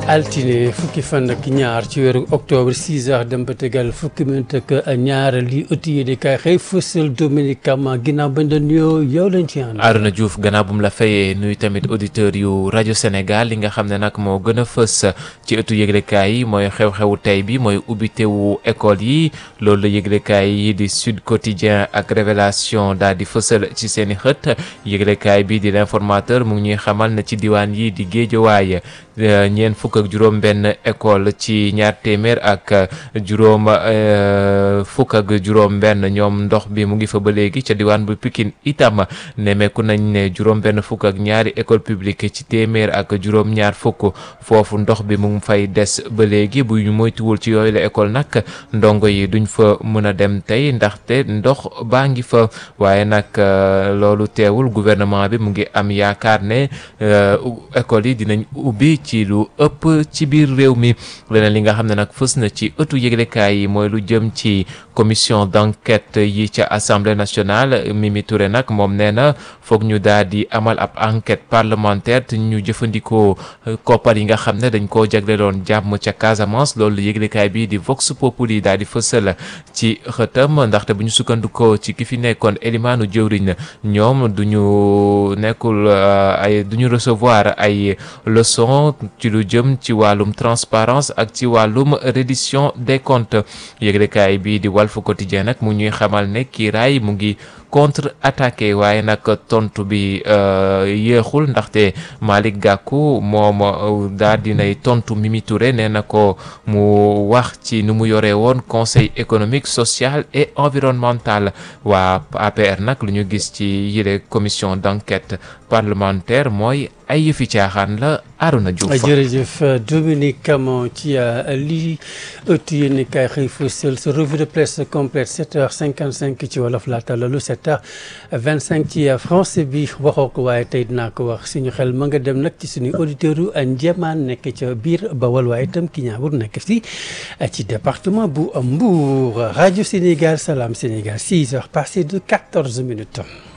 altine fukki fan ak ñaar ci weeru octobre 6 heures dem ba tegal fukki minute ak ñaar li ëtt yi di kay xëy fësal Dominique Kama ginnaaw bañ doon nuyoo yow lañ ci ànd. Arona Diouf gannaaw bu mu la fayee nuyu tamit auditeurs yu rajo Sénégal li nga xam ne nag moo gën a fës ci ëttu yëglekaay yi mooy xew-xewu tey bi mooy ubbitewu école yi loolu la yëglekaay yi di Sud Quotidien ak Révélation daal di fësal ci seen i xët yëglekaay bi di l'informateur mu ngi ñuy xamal ne ci diwaan yi di Géejawaay ñeent fukk ak juróom benn école ci ñaar téeméer ak juróom fukk ak juróom benn ñoom ndox bi mu ngi fa ba léegi ca diwaan bu Pikine itam nemeeku nañ ne juróom benn fukk ak ñaari école publique ci téeméer ak juróom ñaar fukk foofu ndox bi mu ngi fay des ba léegi bu ñu moytuwul ci yooyu la école nag ndongo yi duñ fa mën a dem tey ndaxte ndox baa ngi fa waaye nag loolu teewul gouvernement bi mu ngi am yaakaar ne école yi dinañ ubbi ci lu ëpp ci biir réew mi leneen li nga xam ne nag fës na ci ëttu yëglekaay yi mooy lu jëm ci commission d'enquête yi ca assemblée nationale Mimi Touré nag moom nee na foog ñu daal di amal ab enquête parlementaire te ñu jëfandikoo koppar yi nga xam ne dañ koo jagleloon jàmm ca Casamance loolu yëglekaay bi di Vox Populi daal di fësal ci xëtam ndaxte bu ñu sukkandikoo ci ki fi nekkoon Elimaanu jëwriñ ñoom du ñu nekkul ay du ñu recevoir ay leçon ci lu jëm ci wàllum transparence ak ci wàllum reddition des comptes yëglekaay bi di Walf Quotidien nag mu ñuy xamal ne kiiraay mu ngi contre attaqué waaye nag tontu bi yéexul ndaxte Malick Gakou moom daal dinay tontu Mimi Touré nee na ko mu wax ci nu mu yore woon conseil économique social et environnemental waa APR nag lu ñu gis ci yile commission d'enquête parlementaire mooy ay yëfi caaxaan la Arona Diouf jërëjëf Dominique Camon ci lii ëtt yéen kay xëy fësal sa revue de presse complète 7h55 ci wolof laata loolu 7h25 ci français bi waxoo ko waaye tey dinaa ko wax suñu xel ma nga dem nag ci suñu auditeurs yu Njéemaan nekk ca biir Bawol waaye itam ki ñaabur nekk fii ci département bu Mbour rajo Sénégal Salam Sénégal 6h passé de 14 minutes.